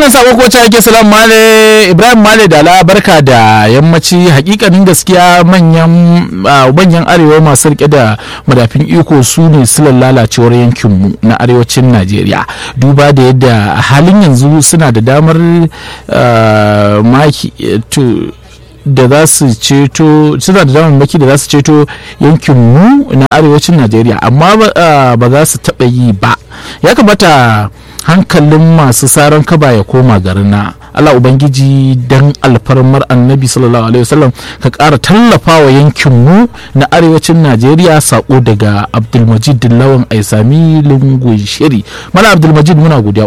wannan sako ko ake salam male ibrahim male da barka da yammaci hakikanin gaskiya manyan manyan arewa masu rike da madafin iko su ne silar lalacewar yankinmu na arewacin najeriya duba da yadda a halin yanzu suna da damar maki da za su ceto suna da damammaki da za su ceto yankinmu na arewacin najeriya amma ba za su taɓa yi ba ya kamata hankalin masu saran kaba ya koma garina Allah Ubangiji dan alfarmar annabi sallallahu alaihi wasallam ka ƙara tallafa wa yankinmu na arewacin Najeriya sako daga Abdulmajid Lawan Aisami Lungun Shiri. Mala Abdulmajid muna godiya